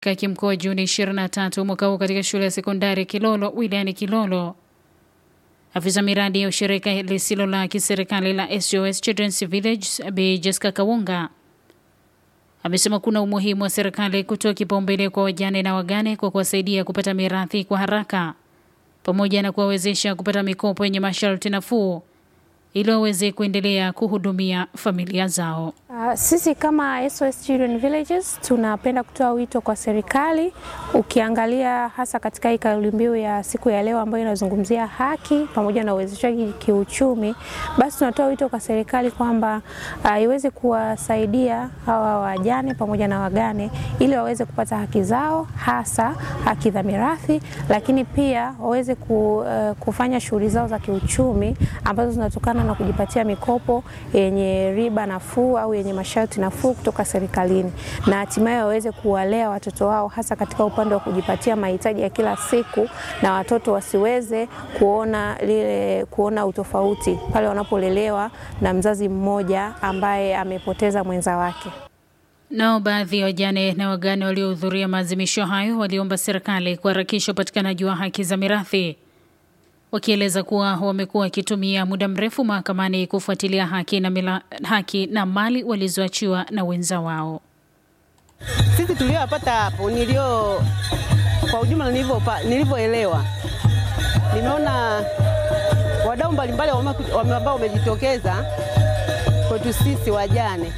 kimkoa Juni 23 mwaka huu katika shule ya sekondari Kilolo wilayani Kilolo. Afisa miradi ya ushirika lisilo la kiserikali la SOS Children's Village Bi Jessica Kawunga amesema kuna umuhimu wa serikali kutoa kipaumbele kwa wajane na wagane kwa kuwasaidia kupata mirathi kwa haraka pamoja na kuwawezesha kupata mikopo yenye masharti nafuu ili waweze kuendelea kuhudumia familia zao. Uh, sisi kama SOS Children Villages tunapenda kutoa wito kwa serikali. Ukiangalia hasa katika hii kauli mbiu ya siku ya leo ambayo inazungumzia haki pamoja na uwezeshaji kiuchumi, basi tunatoa wito kwa serikali kwamba uh, iweze kuwasaidia hawa wajane pamoja na wagane ili waweze kupata haki zao, hasa haki za mirathi, lakini pia waweze ku, uh, kufanya shughuli zao za kiuchumi ambazo zinatokana na kujipatia mikopo yenye riba nafuu au yenye masharti nafuu kutoka serikalini na hatimaye waweze kuwalea watoto wao hasa katika upande wa kujipatia mahitaji ya kila siku, na watoto wasiweze kuona lile kuona utofauti pale wanapolelewa na mzazi mmoja ambaye amepoteza mwenza wake. Nao baadhi ya wajane na wagane waliohudhuria maadhimisho hayo waliomba serikali kuharakisha upatikanaji wa haki za mirathi wakieleza kuwa wamekuwa wakitumia muda mrefu mahakamani kufuatilia haki na, mila, haki na mali walizoachiwa na wenza wao. Sisi tuliowapata hapo, nilio kwa ujumla, nilivyoelewa, nimeona wadau mbalimbali ambao wamejitokeza kwetu sisi wajane,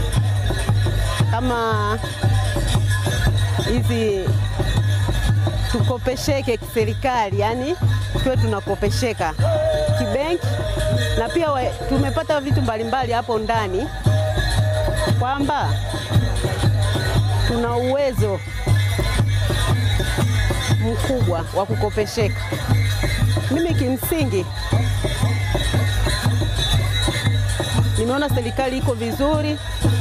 kama hizi tukopesheke kiserikali, yani tuwe tunakopesheka kibenki, na pia we, tumepata vitu mbalimbali hapo ndani kwamba tuna uwezo mkubwa wa kukopesheka. Mimi kimsingi nimeona serikali iko vizuri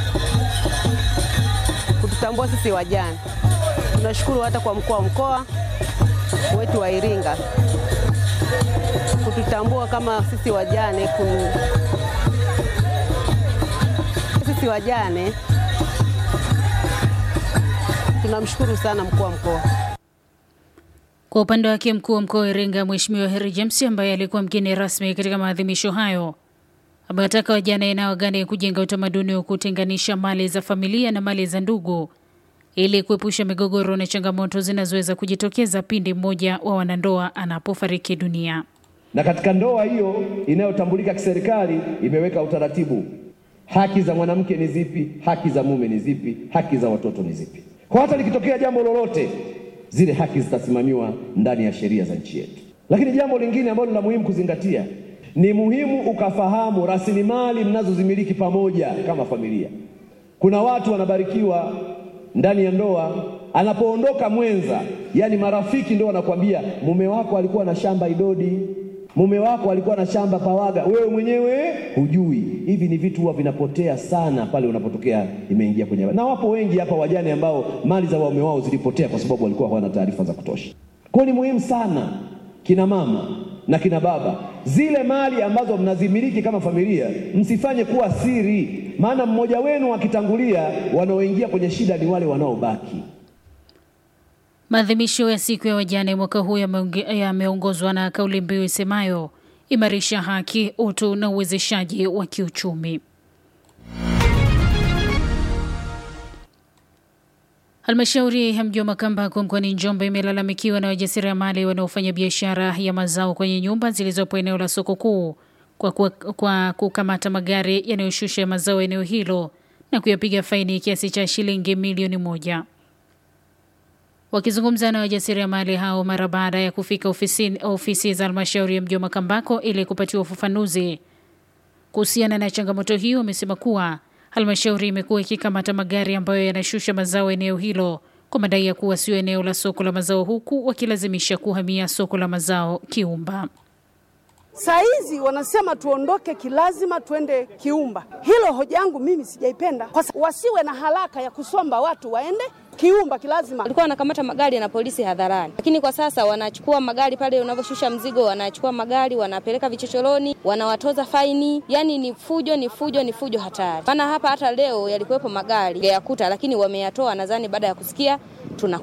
kututambua sisi wajane. Tunashukuru hata kwa mkuu wa mkoa wetu wa Iringa kututambua kama sisi wajane kun... sisi wajane tunamshukuru sana mkuu wa mkoa. Kwa upande wake mkuu wa mkoa wa Iringa Mheshimiwa Heri James ambaye alikuwa mgeni rasmi katika maadhimisho hayo amewataka wajane na wagane kujenga utamaduni wa kutenganisha mali za familia na mali za ndugu ili kuepusha migogoro na changamoto zinazoweza kujitokeza pindi mmoja wa wanandoa anapofariki dunia. Na katika ndoa hiyo inayotambulika kiserikali imeweka utaratibu, haki za mwanamke ni zipi, haki za mume ni zipi, haki za watoto ni zipi. Kwa hata likitokea jambo lolote, zile haki zitasimamiwa ndani ya sheria za nchi yetu. Lakini jambo lingine ambalo la muhimu kuzingatia ni muhimu ukafahamu rasilimali mnazozimiliki pamoja kama familia. Kuna watu wanabarikiwa ndani ya ndoa, anapoondoka mwenza, yani marafiki ndio wanakwambia mume wako alikuwa na shamba Idodi, mume wako alikuwa na shamba Pawaga, wewe mwenyewe hujui. Hivi ni vitu huwa vinapotea sana pale unapotokea imeingia kwenye, na wapo wengi hapa wajane ambao mali za waume wao zilipotea kwa sababu walikuwa hawana taarifa za kutosha. Kwa hiyo ni muhimu sana kina mama na kina baba, zile mali ambazo mnazimiliki kama familia msifanye kuwa siri, maana mmoja wenu akitangulia, wanaoingia kwenye shida ni wale wanaobaki. Maadhimisho ya siku ya wajane mwaka huu yameongozwa na kauli mbiu isemayo imarisha haki, utu na uwezeshaji wa kiuchumi. Halmashauri ya mji wa Makambako mkoani Njombe imelalamikiwa na wajasiriamali wanaofanya biashara ya mazao kwenye nyumba zilizopo eneo la soko kuu kwa, kwa, kwa kukamata magari yanayoshusha mazao eneo hilo na kuyapiga faini kiasi cha shilingi milioni moja. Wakizungumza na wajasiriamali hao mara baada ya kufika ofisi, ofisi za halmashauri ya mji wa Makambako ili kupatiwa ufafanuzi kuhusiana na changamoto hiyo, wamesema kuwa halmashauri imekuwa ikikamata magari ambayo yanashusha mazao eneo hilo kwa madai ya kuwa sio eneo la soko la mazao, huku wakilazimisha kuhamia soko la mazao Kiumba. Saa hizi wanasema tuondoke kilazima twende Kiumba. Hilo hoja yangu mimi sijaipenda, kwa sababu wasiwe na haraka ya kusomba watu waende Kiumba kilazima. Walikuwa wanakamata magari na polisi hadharani, lakini kwa sasa wanachukua magari pale unavyoshusha mzigo, wanachukua magari wanapeleka vichochoroni, wanawatoza faini. Yani ni fujo, ni fujo, ni fujo hatari. Maana hapa hata leo yalikuwepo magari yakuta, lakini wameyatoa nadhani baada ya kusikia tuna